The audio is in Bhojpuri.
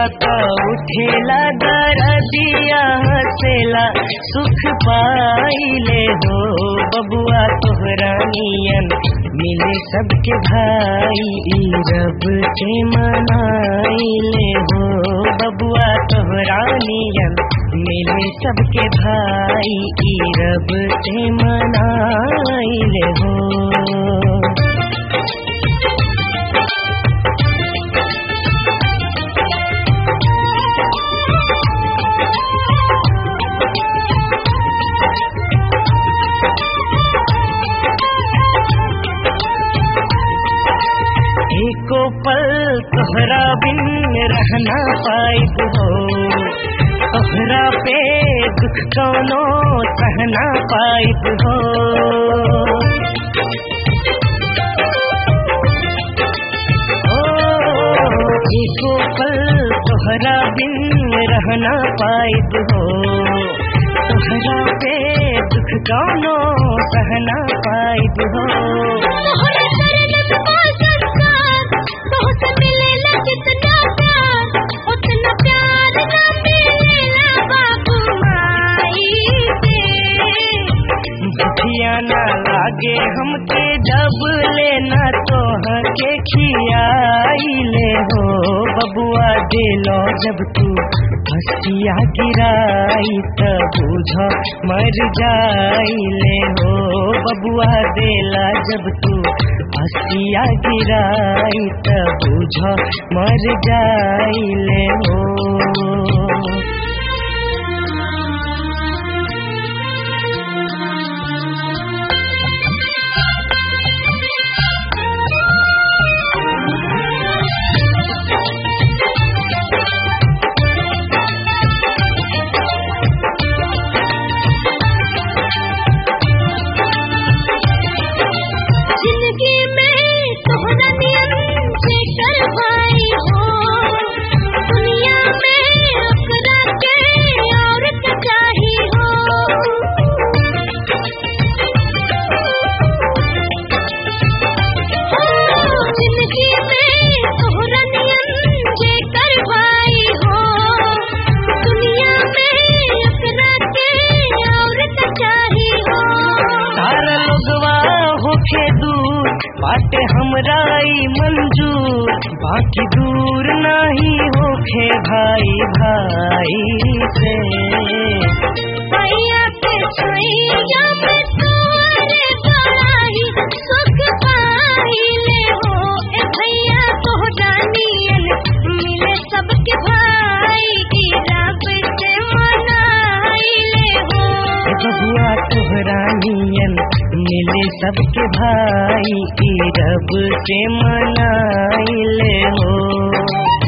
का उठेला दरदिया हसेला सुख पाइले हो बबुआ तोहरा नियन मिले सबके भाई ई रब से मनाइले हो बबुआ तोहरा नियन मिले सबके भाई ई रब से मनाइले हो एको पल तोहरा बिन रहना पाइब हो तोहरा पे दुख कौनो सहना पाइब हो ओ, एको पल तोहरा बिन रहना पाइब हो तोहरा पे दुख कौनो सहना पाइब हो तोहरे शरण में पास बहुत मिलेला जितना प्यार उतना प्यार ना मिलेला बाबू माई के भुखिया ना लागे हमके जब लेना तो के खियाइले हो बबुआ दिलो जब तू हसिया गिराई त बुझ मर जाइले हो बबुआ देला जब तू हसिया गिराई त बुझ मर जाइले हो जिंदगी में तोहरा नियम से कर भाई हो दुनिया में अपना के और चाही हो जिंदगी में तोहरा नियम से कर भाई हो दुनिया में अपना के और चाही हो सारा लोगवा होखे दूर बाटे हमरा ई मंजूर बाकी दूर नहीं होखे भाई भाई से भैया के छैया में तोरे पराही सुख पाइले हो ए भैया तोहरा नियन मिले सबके भाई की रब से मनाइले हो ए बबुआ तोहरा नियन मिले सबके भाई ई रब से मनाइले हो